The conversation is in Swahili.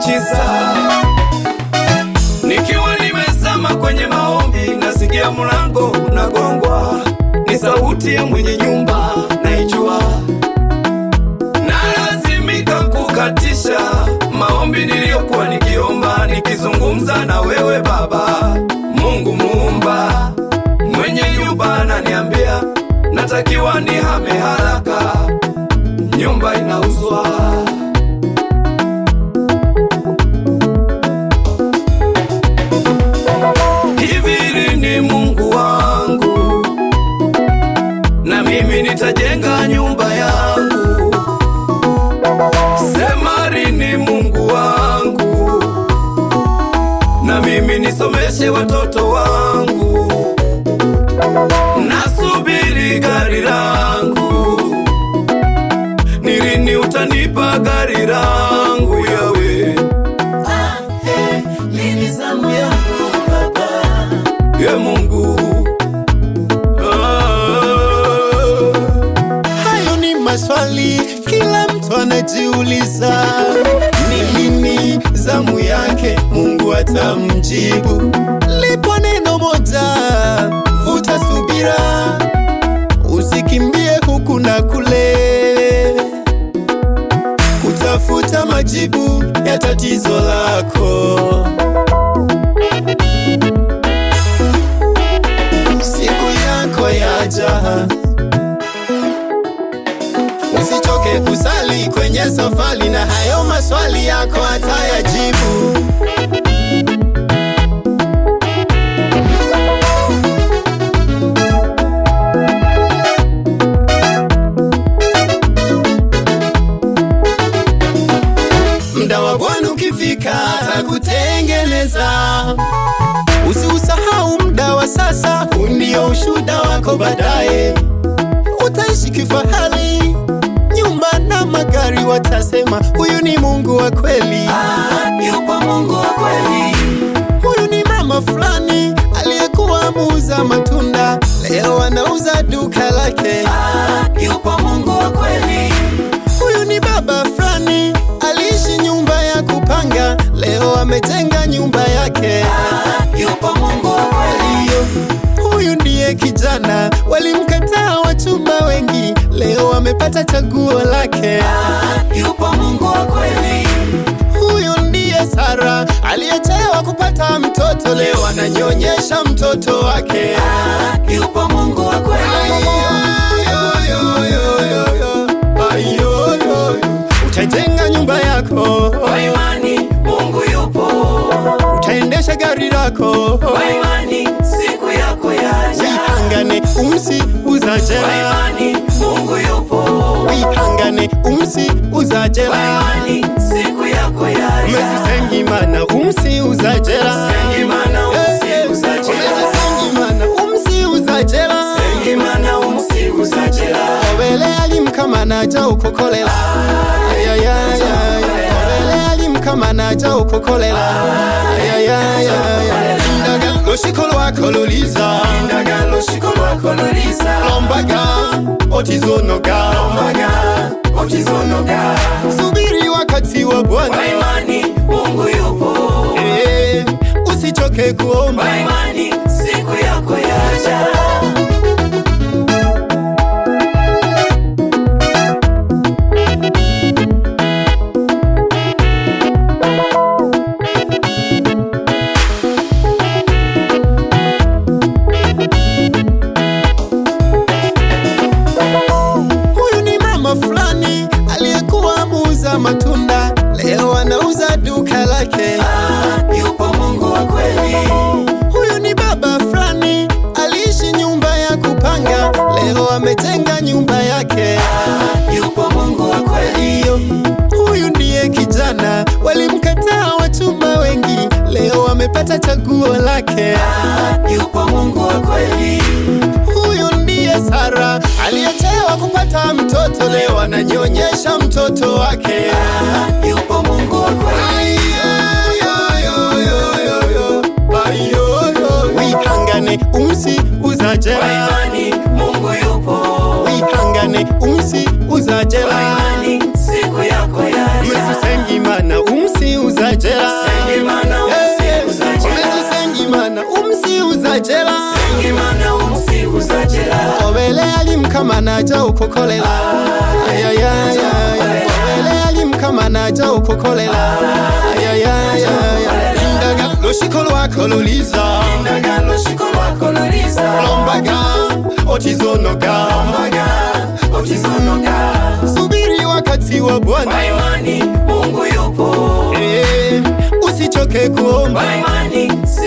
miujiza. Nikiwa nimezama kwenye maombi, nasikia mlango unagongwa, ni sauti ya mwenye nyumba, naijua nalazimika kukatisha maombi niliyokuwa nikiomba, nikizungumza na wewe Baba Mungu muumba. Mwenye nyumba ananiambia natakiwa nihame haraka, nyumba inauzwa. Hivi lini Mungu wangu, na mimi nitajenga nyumba yangu. Sema lini Mungu wangu, na mimi nisomeshe watoto wangu. Nasubiri gari langu, ni lini utanipa gari langu yawe Lini zamu yangu Baba? ye Mungu ah. Hayo ni maswali kila mtu anajiuliza, ni lini zamu yake Mungu atamjibu. Lipo neno moja, vuta subira, usikimbie huku na kule kutafuta majibu ya tatizo lako. Siku yako yaja, usichoke kusali kwenye safari, na hayo maswali yako atayajibu. Mda wa Bwana ukifika atakutengeneza. Usiusahau mda wa sasa, huu ndio ushuda wako baadaye. Utaishi kifahari, nyumba na magari, watasema huyu ni Mungu wa kweli. Ah, yupo Mungu wa kweli. Huyu ni mama fulani aliyekuwa muuza matunda, leo anauza duka lake. Ah, yupo Mungu wa kweli. Huyu ni baba fulani aliishi nyumba ya kupanga, leo amejenga nyumba yake. Ah, yupo Mungu wa kweli. Hiyo, huyu ndiye kijana walimkataa wachumba wengi, leo amepata chaguo lake. Ah, yupo Mungu wa kweli. Huyu ndiye Sara aliyechelewa kupata mtoto, leo ananyonyesha mtoto wake. Ah, yupo Mungu wa kweli. Ayoyoyo, utajenga nyumba yako, Kwa imani Mungu yupo. utaendesha gari lako, Kwa imani siku yako yaja. wihangane umsi Kwa uzajela, imani Mungu yupo. wihangane umsi Kwa uzajela, imani siku yako yaja. umesisengimana umsi uzajela, Sengimana umsi uzajela. umesisengimana umsi uzajela, Sengimana umsi uzajela. obele alimkamanaja ukokolela Ayayayaya. obele alimkamanaja ukokolela Ayayayaya. Indaga lushiko lwako luliza Ndagalo shiko lwako luliza. lombaga otizonoga Ombaga otizonoga. subiri wakati wa Kwa bwana imani Mungu yupo. Eh, usichoke kuomba Kwa imani siku yako yaja. huyu ni mama fulani aliyekuwa muuza matunda leo anauza duka lake Ah, yupo Mungu wa kweli. huyu ni baba fulani aliishi nyumba ya kupanga leo amejenga nyumba yake Ah, yupo Mungu wa kweli. hiyo huyu ndiye kijana walimkataa wachumba wengi leo amepata chaguo lake Ah, yupo Mungu wa kweli. huyu ndiye sara aliyechelewa kupata mtoto leo ananyonyesha mtoto wake Ah, yupo Mungu wa kweli. wihangane umsi Kwa uzajela imani Mungu yupo. wihangane umsi Kwa uzajela imani siku yako yaja. mesisengimana umsi uzajela za jela Ngimana umusiku za jela obele alimkama naja ukukolela ayayaya obele alimkama naja ukukolela ayayaya indaga lushiko lwako luliza Ndagalo shiko lwako luliza lombaga otizonoga Ombaga Otizonoga subiri wakati wa bwana Kwa imani Mungu yupo Eh, usichoke kuomba Kwa imani